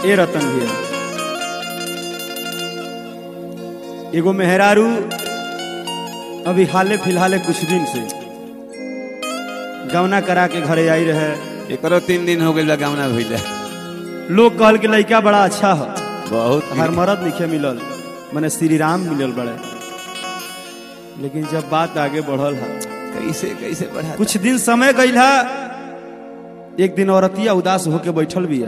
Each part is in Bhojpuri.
ए रतन भैया एगो मेहरारू अभी हाले फिलहाले कुछ दिन से गवना करा के घरे आई रहे एकरो तीन दिन हो गइल बा गावना भइले लोग कहल कि लड़का बड़ा अच्छा है बहुत हर मरद लिखे मिलल मने श्री राम मिलल बड़े लेकिन जब बात आगे बढ़ल है कैसे कैसे बढ़ा कुछ दिन समय गईल है एक दिन औरतिया उदास होके बैठल भी है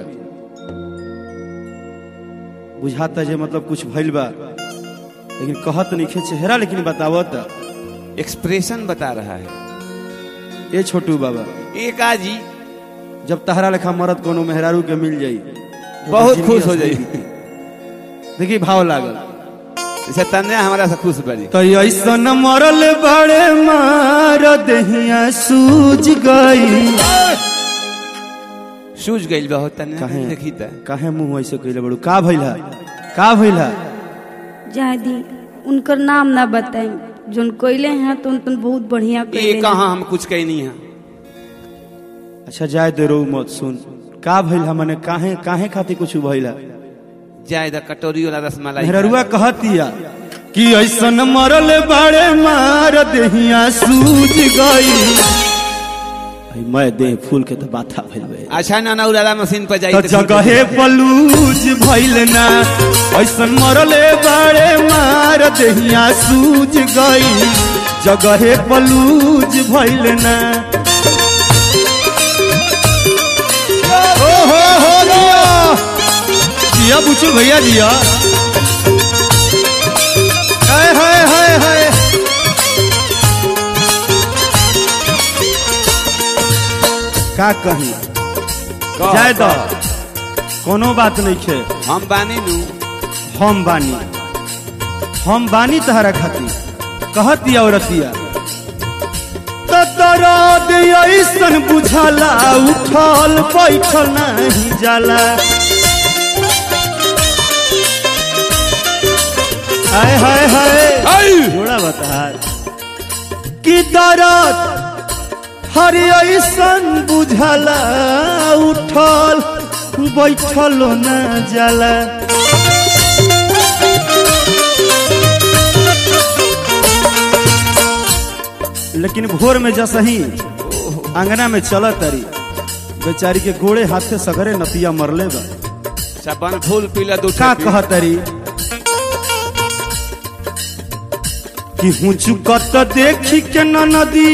बुझाता जे मतलब कुछ भइल बा लेकिन कहत नहीं चेहरा लेकिन बतावत एक्सप्रेशन बता रहा है ए छोटू बाबा एक आजी जब तहरा लेखा मरद कोनो मेहरारू के मिल जाई तो बहुत जिंदगी खुश हो असली जाई। बीती। देखी भाव लागल जैसे तन्या हमारा से खुश बड़ी तो ऐसन मरल बड़े मार दहिया सूझ गई सूझ गइल बा हो तन्या काहे? देखी त काहे मुंह ऐसे कइले बड़ू का भइल है का भइल है जादी उनकर नाम ना बताएं जोन कोयले हैं तो उन बहुत बढ़िया ये कोयले कहाँ हम कुछ कहनी है अच्छा जाए दे रो मत सुन का भइल है मने काहे काहे खातिर कुछ भइल है जाए द कटोरी वाला रसमलाई मेहरुआ कहतिया कि ऐसन मरल बड़े मार दहिया सूझ गई आई मैं दे फूल के तो बाथा भइल बे अच्छा ना ना उड़ाला मशीन पर जाई तो त जगहे पलूज भइल ना ऐसन मरले बड़े मार दहिया सूझ गई जगहे पलूज भइल ना ओ हो हो जिया जिया बुचू भैया जिया हाय हाय हाय हाय का कही कह, जाए दो कह। कोनो बात नहीं खे हम बानी नु हम बानी हम बानी तहरा खातिर कहती औरतिया तो दर्द ऐसन बुझाला उठल बैठल नहीं जाला हाय हाय हाय जोड़ा बता कि दर्द हर ऐसन बुझाला उठल बैठल न जाला लेकिन भोर में जसही अंगना में चल तरी बेचारी के गोड़े हाथ से सगरे नतिया मरले बा सबन फूल पीला दू का कह तरी कि हूँ चुकत देखी के न नदी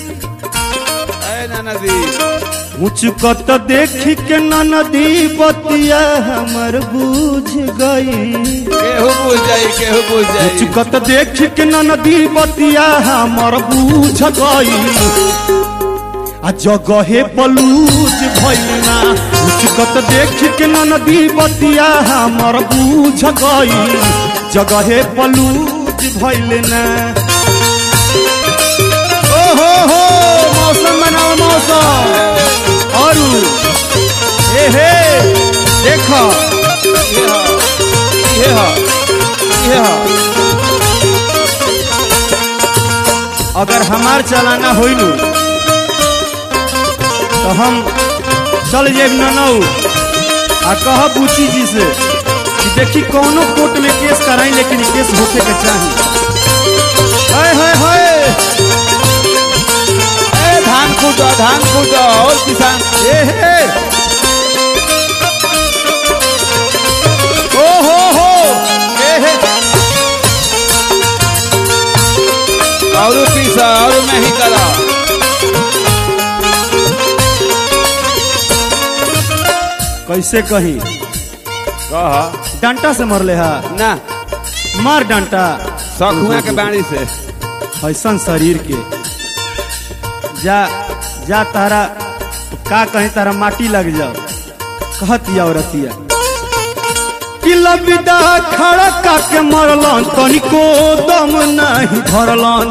ए ना नदी हूँ चुकत देखी के न नदी बतिया हमर बुझ गई केहू बुझ जाई केहू बुझ जाई चुकत देख के न नदी बतिया हमर बूझ गई आ जगहे पलूज भइलना चुकत देख के न नदी बतिया हमर बूझ गई जगहे पलूज भइलना ओ हो हो मौसम बनाओ मौसम और ए हे देखो ये हा ये हा ये हा अगर हमार चलाना होइलू तो हम चल जेब ननऊ आ कह बूची जी से कि देखी कौनो कोर्ट में केस कराई लेकिन ई केस होके के चाही हाय हाय हाय ए धान कूटो धान कूटो और किसान ए हे ओ हो हो ए हे और पीसा और मैं ही करा कैसे कही कह डंटा से मरले हा ना मार डंटा सखुआ के बाणी से ऐसन शरीर के जा जा तारा का कहीं तारा माटी लग जाओ कहतिया औरतिया कि लबिदा खड़ा का के मरलन तनिको दम नहीं धरलन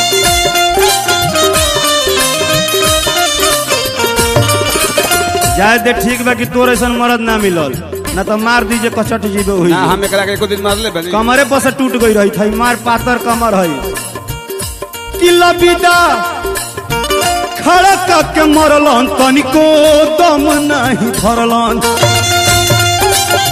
जाए दे ठीक बा कि तोर ऐसन मरद ना मिलल ना तो मार दीजिए कचट जीवे हुई ना हम एकरा के एको दिन मारले बनी कमरे पर से टूट गई रही थी मार पातर कमर है कि लबिदा खड़ा करके मरलन तनिको दम नहीं धरलन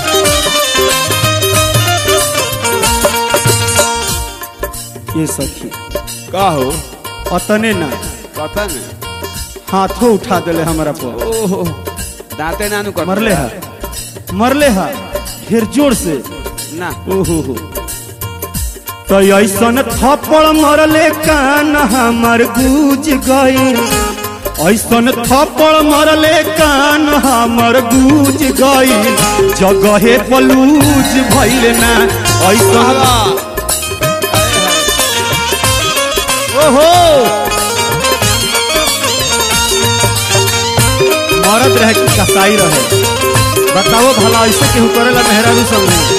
ये सखी का हो अतने ना पता नहीं हाथों उठा दिले हमारा पर ओहो दांते नानू कर मरले हा मरले हा फिर जोर से ना ओहो हो तो ऐसन थप्पड़ मरले कान हमर गूज गई ऐसन थप्पड़ मरले कान हमर गूज गई जगहे पलूज भइल ना ऐसन ओहो मरद रहे कि कसाई रहे बताओ भला ऐसे केहू करेला मेहरारू सब ने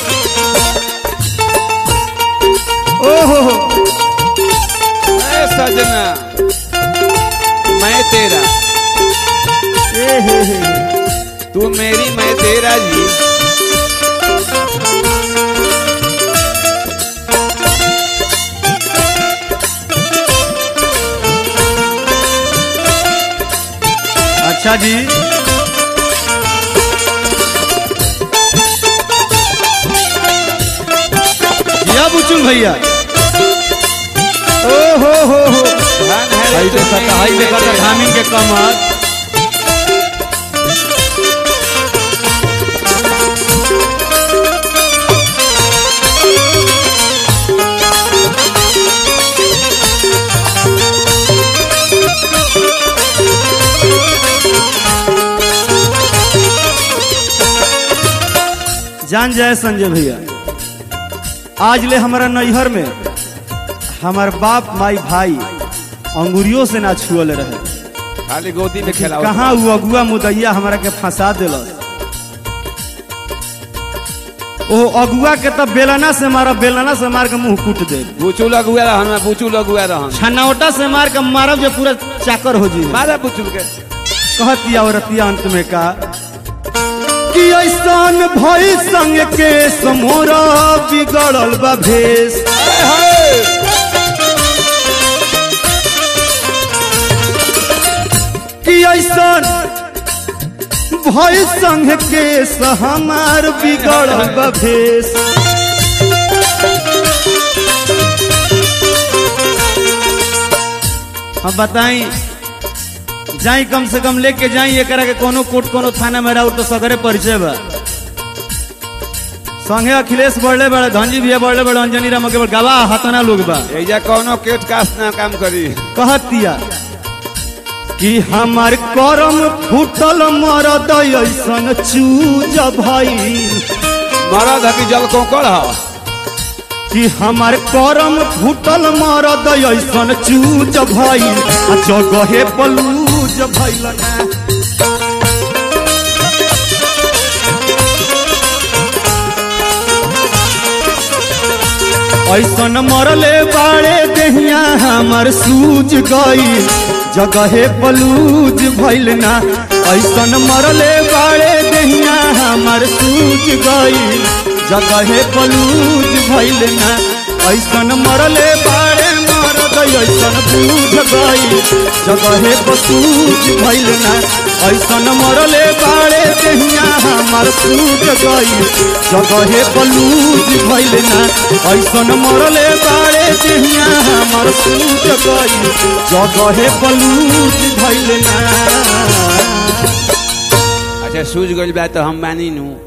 ओहो हो ए सजना मैं तेरा ए हे हे हे। तू मेरी मैं तेरा जी अच्छा जी जिया बुचुल भैया ओ हो हो हो धन है रे हाई तू देखा मेरी, हाई मैं देखा तेरा। धामिन के कमर जान जाए संजय भैया आज ले हमारा नैहर में हमार बाप माई भाई अंगुरियों से ना छुअल रहे खाली गोदी में खेला कहाँ वो अगुआ मुदैया हमारा के फंसा दिलस ओ अगुआ के तब बेलना से मारा बेलना से मार के मुंह कूट दे बुचू लगुआ रहन मैं बुचू लगुआ रहन छनौटा से मार के मारब जो पूरा चाकर हो जी मारा बुचू के कहतिया औरतिया अंत में का कि ऐसन भई संग के समोरा बिगड़ल बा भेष कि ऐसन भई संग के हमार बिगड़ल बा भेष हम बताई जाई कम से कम लेके जाई एकरा के कोनो कोर्ट कोनो थाना में रहू तो सगरे परिचय बा संगे अखिलेश बढ़ले बड़े धनजी भैया बढ़ले बड़े अंजनी राम के गवाह हतना लोग बा एजा कौनो केट कास ना काम करी कहतिया कि हमार करम फूटल मरद ऐसन चूज भई मरद हकी जल कोकड़ ह कि हमार करम फूटल मरद ऐसन चूज भई आ जगहे पलूज भइल ना ऐसन मरले बाड़े देहिया हमर सूज गई जगहे पलूज भइल ना ऐसन मरले बाड़े देहिया हमर सूज गई जगहे पलूज भइल ना ऐसन मरले बाड़े मरद ऐसन बूझ गई जगहे पसूज भइल ना ऐसन मरले बाड़े देहिया हमर सूज गई जगहे पलूज भइल ना ऐसन मरले बाड़े देहिया हमर सूज गई जगहे पलूज भइल ना अच्छा सूझ गइल बा तो हम बानी नू